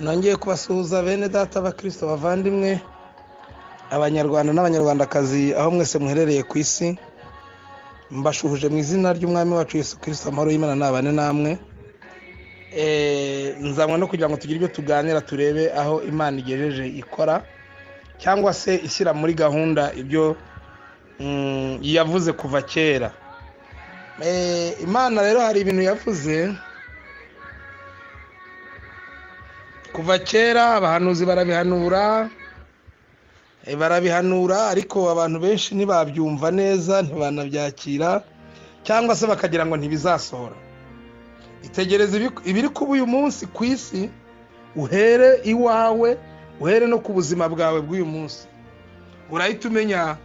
nongeye kubasuhuza bene data bakirisito bavandimwe abanyarwanda n'abanyarwandakazi aho mwese muherereye ku isi mbashuhuje mu izina ry'umwami wacu Yesu kirisito amahoro y'imana nabane namwe nzanywa no kugira ngo tugire ibyo tuganira turebe aho imana igejeje ikora cyangwa se ishyira muri gahunda ibyo yavuze kuva kera imana rero hari ibintu yavuze kuva kera abahanuzi barabihanura barabihanura ariko abantu benshi ntibabyumva neza ntibanabyakira cyangwa se bakagira ngo ntibizasohora itegereze ibiri kuba uyu munsi ku isi uhere iwawe uhere no ku buzima bwawe bw'uyu munsi urahita umenya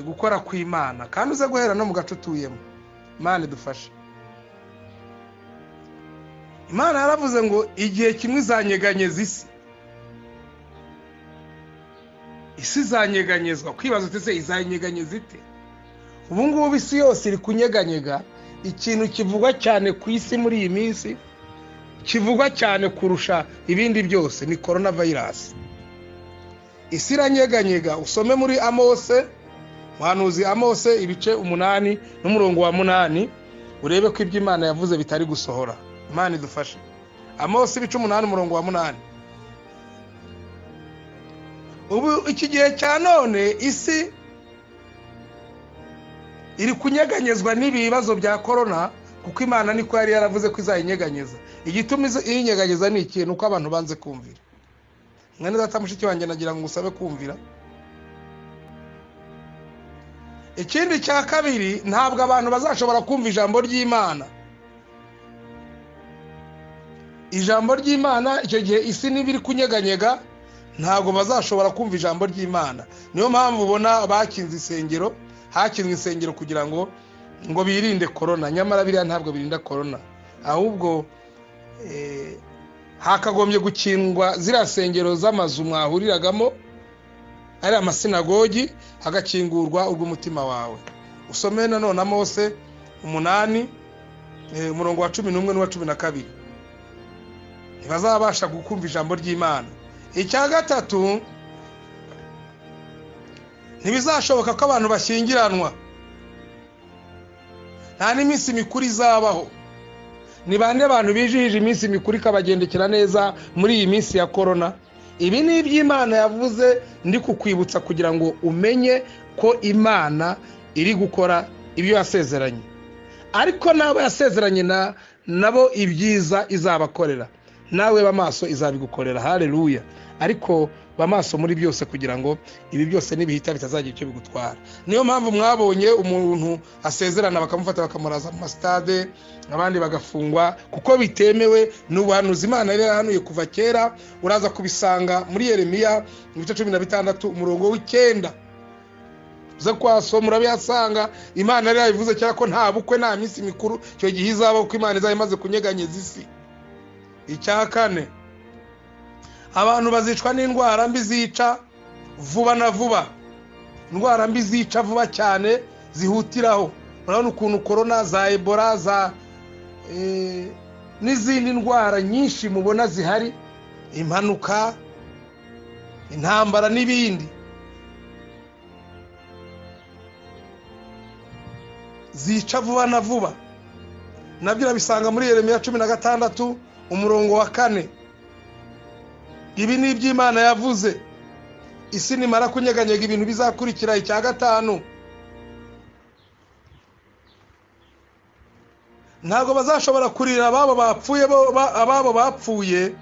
gukora kw'imana kandi uze guhera no mu gace utuyemo imana idufashe imana yaravuze ngo igihe kimwe izanyeganyeza isi isi izanyeganyezwa kwibaza utese izanyeganyeza ite ubu ngubu isi yose iri kunyeganyega ikintu kivugwa cyane ku isi muri iyi minsi kivugwa cyane kurusha ibindi byose ni korona vayirasi isi iranyeganyega usome muri amose muhanuzi amose ibice umunani n'umurongo wa munani urebe ko ibyo imana yavuze bitari gusohora imana idufashe amose ibice umunani umurongo wa munani ubu iki gihe cya none isi iri kunyeganyezwa n'ibibazo bya korona kuko imana niko yari yaravuze ko izayinyeganyeza igituma iyinyeganyeza ni ikintu uko abantu banze kumvira mwene data mushiki wanjye nagira ngo usabe kumvira ikindi cya kabiri ntabwo abantu bazashobora kumva ijambo ry'imana ijambo ry'imana icyo gihe isi niba iri kunyeganyega ntabwo bazashobora kumva ijambo ry'imana niyo mpamvu ubona bakinze insengero hakinzwe insengero kugira ngo ngo birinde korona nyamara biriya ntabwo birinda korona ahubwo hakagombye gukingwa ziriya nsengero z'amazu mwahuriragamo ari amasinagogi hagakingurwa urw'umutima wawe usome nanone amose umunani umurongo wa cumi n'umwe n'uwa cumi na kabiri ntibazabasha gukumva ijambo ry'imana icya gatatu ntibizashoboka ko abantu bashyingiranwa nta n'iminsi mikuru izabaho ni bande abantu bijihije iminsi mikuru ikabagendekera neza muri iyi minsi ya korona ibi ni iby'imana yavuze ndi kukwibutsa kugira ngo umenye ko imana iri gukora ibyo yasezeranye ariko n'abo yasezeranye nabo ibyiza izabakorera nawe b'amaso izabigukorera hareruya ariko b'amaso muri byose kugira ngo ibi byose nibihita bitazagira icyo bigutwara niyo mpamvu mwabonye umuntu asezerana bakamufata bakamuraza mu masitade abandi bagafungwa kuko bitemewe ni ubuhanuzi imana yari yarahanuye kuva kera uraza kubisanga muri yeremiya ibice cumi na bitandatu umurongo w'icyenda uze kwasoma urabihasanga imana yari yabivuze kera ko nta bukwe nta minsi mikuru icyo gihe izabaho kuko imana izaba imaze kunyeganyeza isi icya kane abantu bazicwa n'indwara mbi zica vuba na vuba indwara mbi zica vuba cyane zihutiraho urabona ukuntu korona za ebola za n'izindi ndwara nyinshi mubona zihari impanuka intambara n'ibindi zica vuba na vuba nabyo urabisanga muri yeremiya cumi na gatandatu umurongo wa kane ibi ni iby'imana yavuze isi nimara kunyeganyega ibintu bizakurikira icya gatanu ntabwo bazashobora kurira ababo bapfuye ababo bapfuye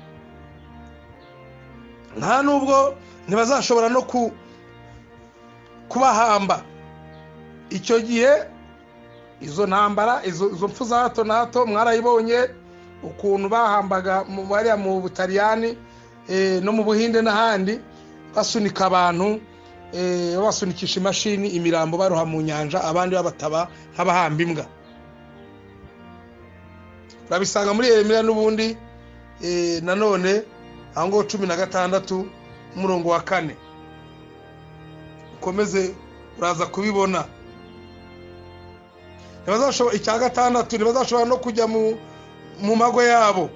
nta nubwo ntibazashobora no kubahamba icyo gihe izo ntambara izo mpfu za hato na hato mwarayibonye ukuntu bahambaga bariya mu butaliyani no mu buhinde n'ahandi basunika abantu babasunikisha imashini imirambo baroha mu nyanja abandi babataba nk'abahamba imbwa urabisanga muri iyo n'ubundi nanone aho ngaho cumi na gatandatu umurongo wa kane ukomeze uraza kubibona icya gatandatu ntibazashobora no kujya mu mago yabo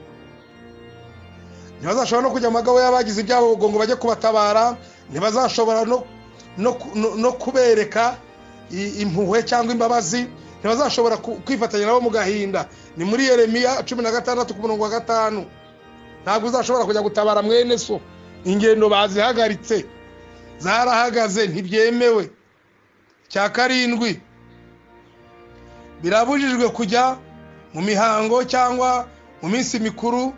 ntibazashobora no kujya mu magabo y'abagize ibyabo ngo bajye kubatabara ntibazashobora no no kubereka impuhwe cyangwa imbabazi ntibazashobora kwifatanya nabo mu gahinda ni muri Yeremiya cumi na gatandatu ku murongo wa gatanu ntabwo uzashobora kujya gutabara mwene so ingendo bazihagaritse zarahagaze ntibyemewe cya karindwi birabujijwe kujya mu mihango cyangwa mu minsi mikuru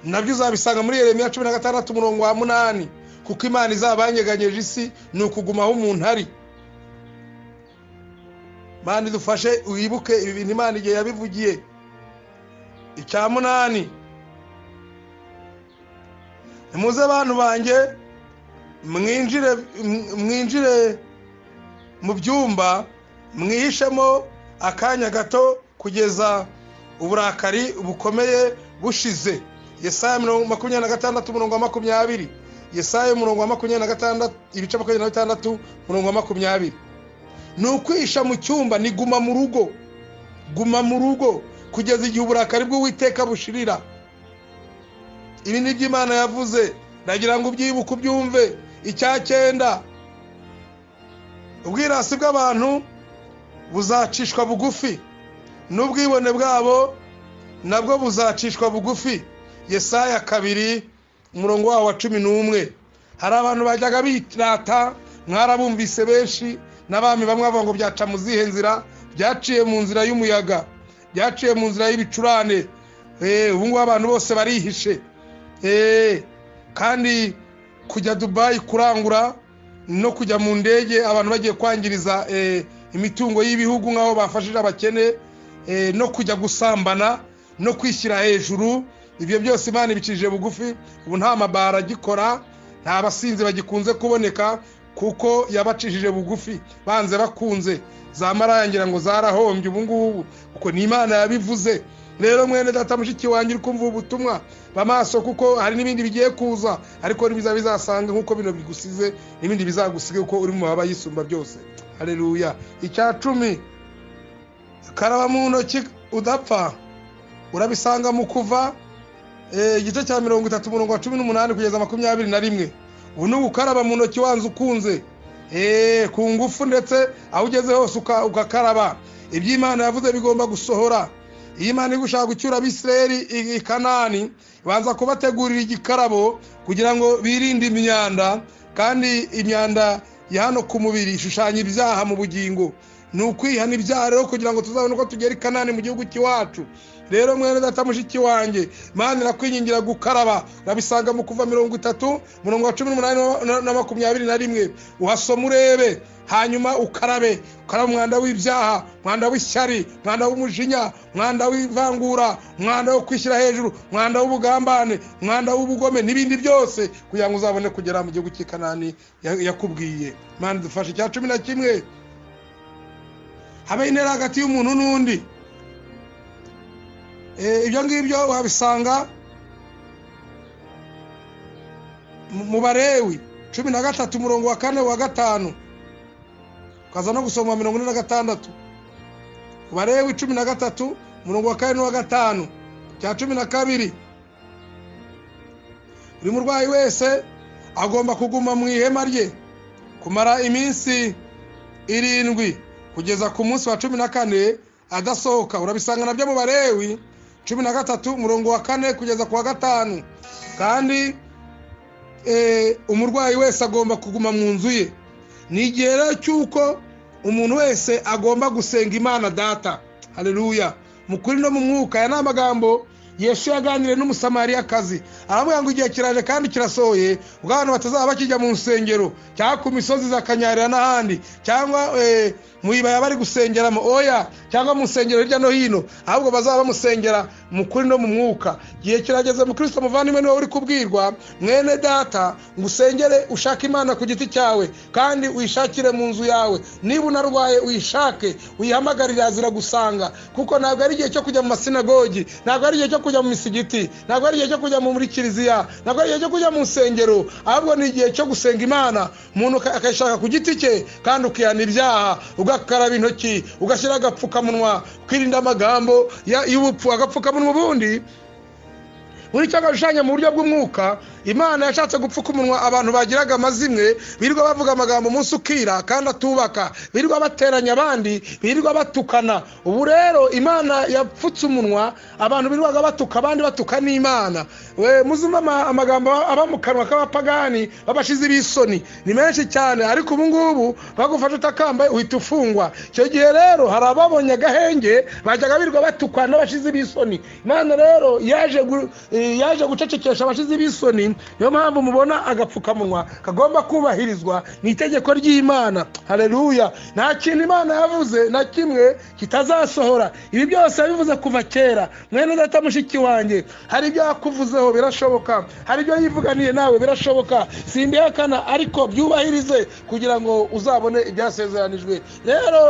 nabyo uzabisanga muri Yeremiya cumi na gatandatu umurongo wa munani kuko imana izabanyeganyije isi ni ukuguma aho umuntu ari mani dufashe wibuke ibi bintu imana igihe yabivugiye icya munani nimuze abantu banjye mwinjire mwinjire mu byumba mwihishemo akanya gato kugeza uburakari bukomeye bushize yesaya makumyabiri na gatandatu umurongo wa makumyabiri yesaya umurongo wa makumyabiri na gatandatu ibice makumyabiri na bitandatu umurongo wa makumyabiri ni ukwihisha mu cyumba ni guma mu rugo guma mu rugo kugeza igihe uburakari bw'uwiteka bushirira ibi ni byo imana yavuze ndagira ngo ubyibuke ubyumve icya cyenda ubwirasi bw'abantu buzacishwa bugufi n'ubwibone bwabo nabwo buzacishwa bugufi yesaya kabiri umurongo wawo wa cumi n'umwe hari abantu bajyaga birata mwarabumvise benshi n'abami bamwe bavuga ngo byaca mu zihe nzira byaciye mu nzira y'umuyaga byaciye mu nzira y'ibicurane ubu ngubu abantu bose barihishe kandi kujya dubayi kurangura no kujya mu ndege abantu bagiye kwangiriza imitungo y'ibihugu nk'aho bafashije abakene no kujya gusambana no kwishyira hejuru ibyo byose imana ibicishije bugufi ubu nta mabara agikora nta basinzi bagikunze kuboneka kuko yabacishije bugufi banze bakunze za marayangira ngo zarahombye ubu ngubu kuko ni imana yabivuze rero mwene data mushiki wanjye uri kumva ubutumwa bamaso kuko hari n'ibindi bigiye kuza ariko n'ibiza bizasanga nk'uko bino bigusize n'ibindi bizagusiga kuko uri mu mababa yisumba byose hareruya icya cumi karaba mu ntoki udapfa urabisanga mu kuva igice cya mirongo itatu umurongo wa cumi n'umunani kugeza makumyabiri na rimwe ubu ni ugukaraba mu ntoki wanze ukunze ku ngufu ndetse aho ugeze hose ugakaraba iby'imana yavuze bigomba gusohora iyo imana iri gushaka gucyura abisireri i kanani ibanza kubategurira igikarabo kugira ngo birinde imyanda kandi imyanda ya hano ku mubiri ishushanya ibyaha mu bugingo ni ukwihana ibyaha rero kugira ngo tuzabone uko tugera i kanani mu gihugu cy'iwacu rero mwene data mushiki wanjye mani irakwingingira gukaraba urabisanga mu kuva mirongo itatu mirongo cumi n'umunani na makumyabiri na rimwe uhasoma urebe hanyuma ukarabe ukarabe umwanda w'ibyaha umwanda w'ishyari umwanda w'umujinya umwanda w'ivangura umwanda wo kwishyira hejuru umwanda w'ubugambane umwanda w'ubugome n'ibindi byose kugira ngo uzabone kugera mu gihugu cy'ikanani yakubwiye mani dufashe icya cumi na kimwe habe intera hagati y'umuntu n'undi ibyo ngibyo wabisanga mu barewi cumi na gatatu umurongo wa kane wa gatanu ukaza no gusoma mirongo ine na gatandatu barewi cumi na gatatu umurongo wa kane n'uwa gatanu cya cumi na kabiri buri murwayi wese agomba kuguma mu ihema rye kumara iminsi irindwi kugeza ku munsi wa cumi na kane adasohoka urabisanga nabyo mu barewi cumi na gatatu umurongo wa kane kugeza ku wa gatanu kandi umurwayi wese agomba kuguma mu nzu ye ni igihe rero cy'uko umuntu wese agomba gusenga imana data hareruya mu kuri no mu mwuka aya ni amagambo yesu yaganiriye n'umusamariyakazi aravuga ngo igihe kiraje kandi kirasohoye ubwo abantu batazaba bakijya mu nsengero cyangwa ku misozi zakanyarira n'ahandi cyangwa mu ibaya bari gusengeramo oya cyangwa mu nsengero hirya no hino ahubwo bazaba bamusengera mu kuri no mu mwuka igihe kirageze mu kirisito muvandimwe niwe uri kubwirwa mwene data ngo usengere ushake imana ku giti cyawe kandi uyishakire mu nzu yawe niba unarwaye uyishake uyihamagarire azira gusanga kuko ntabwo ari igihe cyo kujya mu masinagogi ntabwo ari igihe cyo kujya mu misigiti ntabwo ari igihe cyo kujya muri kiliziya ntabwo ari igihe cyo kujya mu nsengero ahubwo ni igihe cyo gusenga imana umuntu akayishaka ku giti cye kandi ukihana ibyaha ugakaraba intoki ugashyira agapfukamunwa ukirinda amagambo y'ubupfu agapfukamunwa ubundi buri cyo agashushanya mu buryo bw'umwuka imana yashatse gupfuka umunwa abantu bagiraga amazimwe birirwa bavuga amagambo umunsi ukira kandi atubaka birirwa bateranya abandi birirwa batukana ubu rero imana yapfutse umunwa abantu birirwaga batuka abandi batuka n'imana we muzumva ama- amagambo aba mu kanwa k'abapagani b'abashizi b'isoni ni menshi cyane ariko ubu ngubu bagufashe utakambaye uhita ufungwa icyo gihe rero hari ababonye agahenge bajyaga birirwa batukwa n'abashizi b'isoni imana rero yaje gu- eh, yaje gucecekesha abashizi b'isoni niyo mpamvu mubona agapfukamunwa kagomba kubahirizwa ni itegeko ry'imana hareruya nta kintu imana yavuze na kimwe kitazasohora ibi byose yabivuze kuva kera mwene data mushiki wanjye hari ibyo yakuvuzeho birashoboka hari ibyo yivuganiye nawe birashoboka simbihakana ariko byubahirize kugira ngo uzabone ibyasezeranijwe rero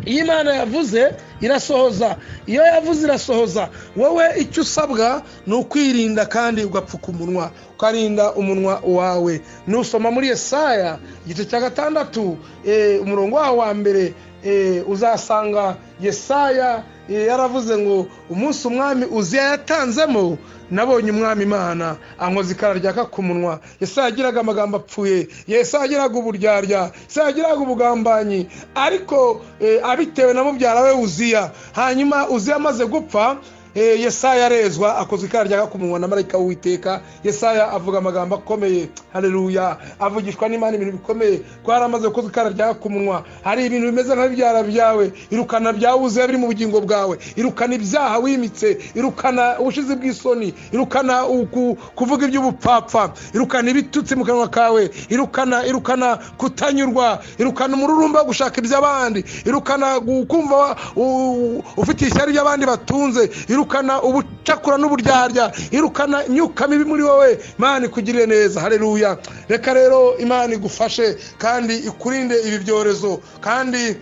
iyo imana yavuze irasohoza iyo yavuze irasohoza wowe icyo usabwa ni ukwirinda kandi ugapfuka umunwa ukarinda umunwa wawe nusoma muri Yesaya igice cya gatandatu eh, umurongo waho wa mbere eh, uzasanga Yesaya eh, yaravuze ngo umunsi umwami uziya yatanzemo nabonye umwami imana ankoza ikara ryaka ku munwa Yesaya yagiraga amagambo apfuye Yesaya yagiraga uburyarya Yesaya yagiraga ubugambanyi ariko eh, abitewe na mubyara we uziya hanyuma uziya amaze gupfa Eh, yesaya arezwa akozwe ikara rya kumunwa na marayika w'uwiteka yesaya avuga amagambo akomeye hareruya avugishwa n'imana ibintu bikomeye ko yari amaze gukozwa ikara rya kumunwa hari ibintu bimeze nka bibyara byawe irukana byawuze biri mu bugingo bwawe irukana ibyaha wimitse irukana ubushizi bw'isoni irukana uku- kuvuga iby'ubupfapfa irukana ibitutsi mu kanwa kawe irukana irukana kutanyurwa irukana umururumba wo gushaka iby'abandi irukana gu- kumva wa- u- ufite ishyari ry'abandi batunze irukana ubucakura n'uburyarya irukana imyuka mibi muri wowe imana ikugirire neza hareruya reka rero imana igufashe kandi ikurinde ibi byorezo kandi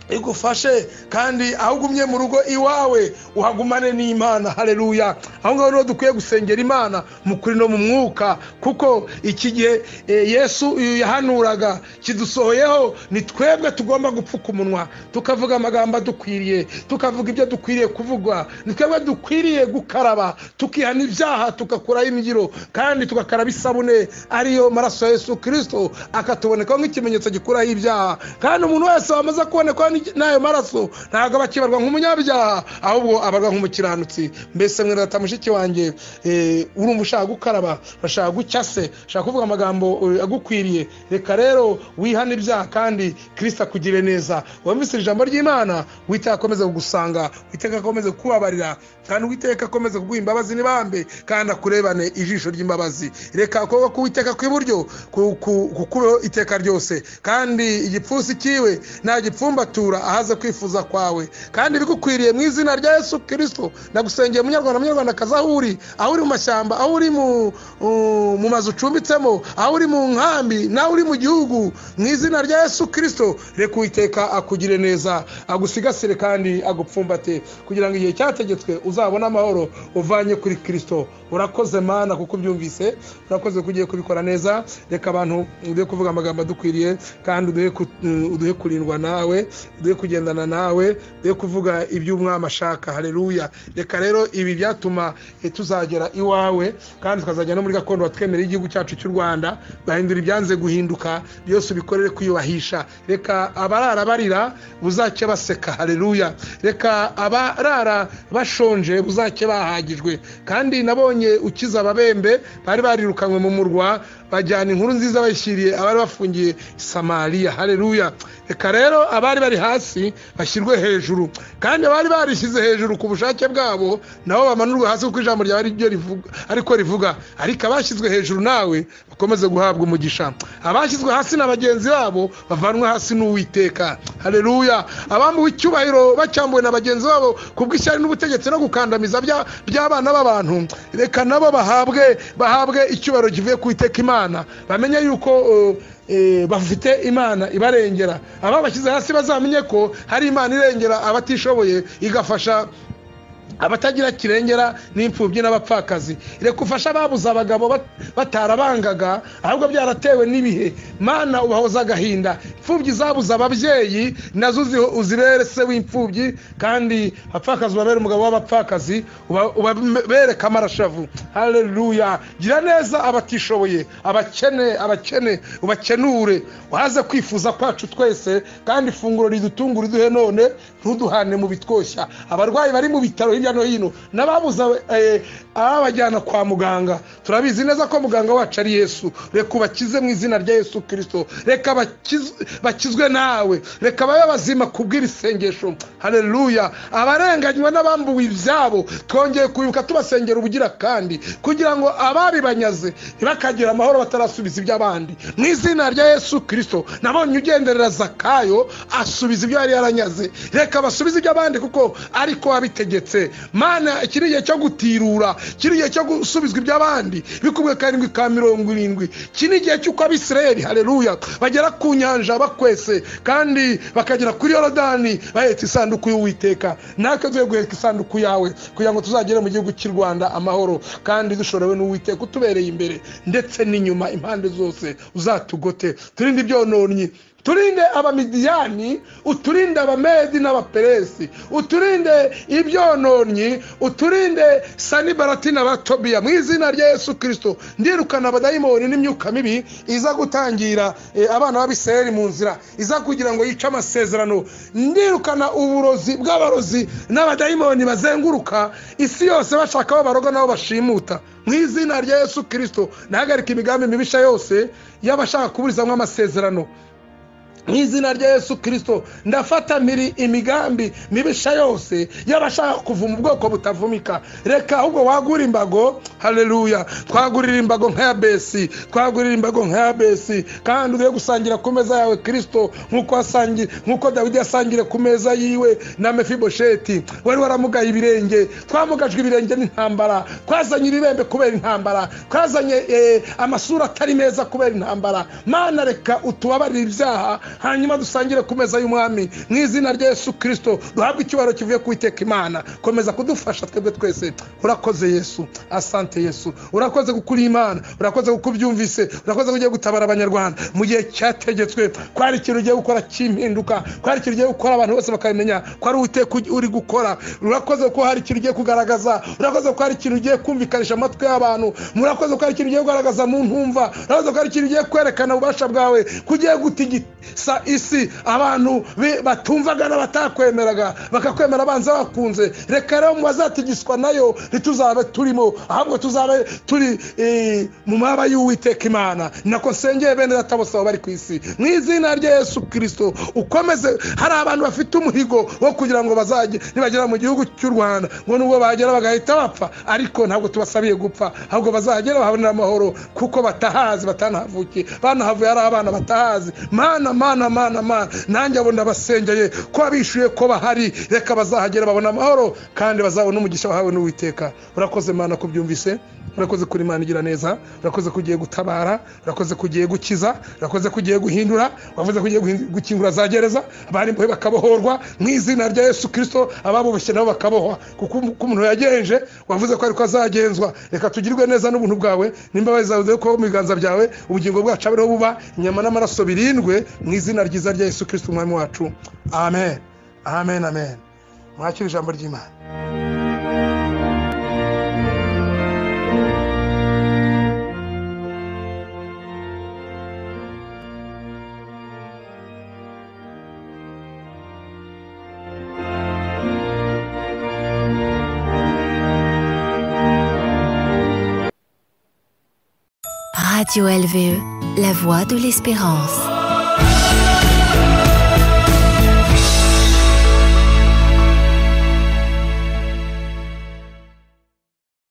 igufashe kandi aho ugumye mu rugo iwawe uhagumane n'imana hareruya aho ngaho niho dukwiye gusengera imana mu kuri no mu mwuka kuko iki gihe eh, yesu yahanuraga kidusohoyeho ni twebwe tugomba gupfuka umunwa tukavuga amagambo adukwiriye tukavuga ibyo dukwiriye kuvugwa ni twebwe dukwiriye gukaraba tukihana ibyaha tugakuraho imbyiro kandi tugakaraba isabune ariyo maraso ya yesu kirisito akatubonekaho nk'ikimenyetso gikuraho ibyaha kandi umuntu wese wamaze kubonekwaho n'iki- n'ayo maraso ntabwo aba akibarwa nk'umunyabyaha ahubwo abarwa nk'umukiranutsi mbese mwene data mushiki wanjye eh, urumva ushaka gukaraba urashaka gucya se ushaka kuvuga amagambo eh, agukwiriye reka rero wihane ibyaha kandi kirisita akugire neza wumvise ijambo ry'imana witeka akomeze kugusanga witeka akomeze kubabarira kandi witeka akomeze kuguha imbabazi n'ibambe kandi akurebane ijisho ry'imbabazi reka akobwa k'uwiteka kw'iburyo ku- ku- kukubeho iteka ryose kandi igipfunsi cyiwe ntagipfumbatura ahaze kwifuza kwawe kandi bigukwiriye mu izina rya yesu kirisito ndagusengeye munyarwanda munyarwandakazi aho uri aho uri mu mashyamba aho uri mu- u- mu mazu ucumbitsemo aho uri mu nkambi nawe uri mu gihugu mu izina rya yesu kirisito reka uwiteka akugire neza agusigasire kandi agupfumbate kugira ngo igihe cyategetswe uzabone amahoro uvanye kuri kirisito urakoze mana kuko ubyumvise urakoze ko ugiye kubikora neza reka abantu uduhe kuvuga amagambo adukwiriye kandi uduhe ku- uduhe kurindwa nawe uduhe kugendana nawe uduhe kuvuga iby'umwami ashaka hareruya reka rero ibi byatuma eh, tuzagera iwawe kandi tukazajya no muri gakondo watwemerera igihugu cyacu cy'u rwanda bahindura ibyanze guhinduka byose ubikorere kwiyubahisha reka abarara barira buzake baseka hareruya reka abarara bashonje buzake bahagijwe kandi nabonye ukiza ababembe bari barirukanywe mu murwa bajyana inkuru nziza bayishyiriye abari bafungiye i samariya hareruya reka rero abari bari hasi bashyirwe hejuru kandi abari barishyize hejuru ku bushake bwabo nabo bamanurwe hasi kuko ijambo ryawe ari ryo rivuga ariko rivuga ariko abashyizwe hejuru nawe bakomeze guhabwa umugisha abashyizwe hasi na bagenzi babo bavanwe hasi n'uwiteka hareruya abambuwe icyubahiro bacyambuwe na bagenzi babo kubw'ishyari n'ubutegetsi no gukandamiza bya- by'abana b'abantu reka nabo bahabwe bahabwe icyubahiro kivuye ku iteka imana bamenye yuko uh, eh, bafite imana ibarengera ababashyize hasi bazamenye ko hari imana irengera abatishoboye igafasha abatagira kirengera n'imfubyi n'abapfakazi reka ufashe ababuze abagabo bat- batarabangaga ahubwo byaratewe n'ibihe mana ubahoze agahinda imfubyi zabuze ababyeyi nazo uzi- uzibere se w'imfubyi kandi abapfakazi ubabere umugabo w'abapfakazi uba- ubabere kamarashavu haleluya gira neza abatishoboye abakene abakene ubakenure uhaze kwifuza kwacu twese kandi ifunguro ridutungura iduhe none ntuduhane mu bitwoshya abarwayi bari mu bitaro hirya no hino n'ababuze eh, ababajyana kwa muganga turabizi neza ko muganga wacu ari yesu reka ubakize mu izina rya yesu kirisito reka bakiz- bakizwe nawe reka babe bazima kubw'iri sengesho haleluya abarenganywa n'abambuwe ibyabo twongeye kwibuka tubasengera ubugira kandi kugira ngo ababibanyaze ntibakagira amahoro batarasubiza iby'abandi mu izina rya yesu kirisito nabonye ugenderera zakayo asubiza ibyo yari yaranyaze reka basubize iby'abandi kuko ariko wabitegetse mana iki ni igihe cyo gutirura iki ni igihe cyo gusubizwa iby'abandi bikubwe karindwi ka mirongo irindwi iki ni igihe cy'uko abisirayeli hareruya bagera ku nyanja bakwese kandi bakagera kuri yorodani bahetse isanduku y'uwiteka natwe tugiye guheka isanduku yawe kugira ngo tuzagere mu gihugu cy'u rwanda amahoro kandi dushorewe n'uwiteka utubereye imbere ndetse n'inyuma impande zose uzatugote turinde ibyononnyi turinde abamidiyani uturinde abamedi n'abaperesi uturinde ibyononnyi uturinde sanibarati n'abatobiya mu izina rya yesu kirisito ndirukana abadayimoni n'imyuka mibi iza gutangira eh, abana b'abisirayeli mu nzira iza kugira ngo yice amasezerano ndirukana uburozi bw'abarozi n'abadayimoni bazenguruka isi yose bashaka aho baroga n'aho bashimuta mu izina rya yesu kirisito nahagarika imigambi mibisha yose y'abashaka kuburizamo amasezerano mu izina rya yesu kirisito ndafata miri imigambi mibisha yose y'abashaka kuvuma ubwoko butavumika reka ahubwo wagura imbago hareruya twagurira imbago nk'aya besi twagurira imbago nk'aya besi kandi ugiye gusangira ku meza yawe kirisito nk'uko wasangi- nk'uko dawidi yasangire ku meza yiwe na mefibosheti wari waramugaye ibirenge twamugajwe ibirenge n'intambara twazanye ibibembe kubera intambara twazanye eh, amasura atari meza kubera intambara mana reka utubabarire ibyaha hanyuma dusangire ku meza y'umwami mu izina rya yesu kirisito duhabwe icyubahiro kivuye ku iteka imana komeza kudufasha twebwe twese urakoze yesu asante yesu urakoze gukuri imana urakoze kukubyumvise urakoze kugiye gutabara abanyarwanda mu gihe cyategetswe ko hari ikintu ugiye gukora cy'impinduka ko hari ikintu ugiye gukora abantu bose bakabimenya ko ari uwiteka uri gukora urakoze ko hari ikintu ugiye kugaragaza urakoze ko hari ikintu ugiye kumvikanisha amatwi y'abantu murakoze ko hari ikintu ugiye kugaragaza mu ntumva urakoze ko hari ikintu ugiye kwerekana ububasha bwawe ko ugiye gutigisa isi abantu be- batumvaga n'abatakwemeraga bakakwemera banza bakunze reka rero mu bazatigiswa nayo ntituzabe turimo ahubwo tuzabe turi eh, mu mababa y'uwiteka imana ni nako nsengeye bene data bose baba bari ku isi mu izina rya yesu kirisito ukomeze hari abantu bafite umuhigo wo kugira ngo bazajye nibagera mu gihugu cy'u rwanda ngo nubwo bagera bagahita bapfa ariko ntabwo tubasabiye gupfa ahubwo bazahagera bahabonera amahoro kuko batahazi batanahavukiye banahavuye ari abana batahazi mana mana mana mana nanjye abo ndabasengeye ko abishuye ko bahari reka bazahagera babona amahoro kandi bazabona umugisha wahawe n'uwiteka urakoze mana kubyumvise urakoze kuri imana igira neza urakoze kugiye gutabara urakoze kugiye gukiza urakoze kugiye guhindura wavuze kugiye gukingura za gereza abari imbohe bakabohorwa mu izina rya yesu kirisito ababuboshye nabo bakabohwa kuko um- ko umuntu yagenje wavuze ko ariko azagenzwa reka tugirwe neza n'ubuntu bwawe n'imbabazi zawe ziri kubaho mu biganza byawe ubugingo bwacu abereho buba inyama n'amaraso birindwe mu izina ryiza rya yesu kirisito umwami wacu amen amen amen mwakire ijambo ry'imana Radio LVE, la voix de l'espérance.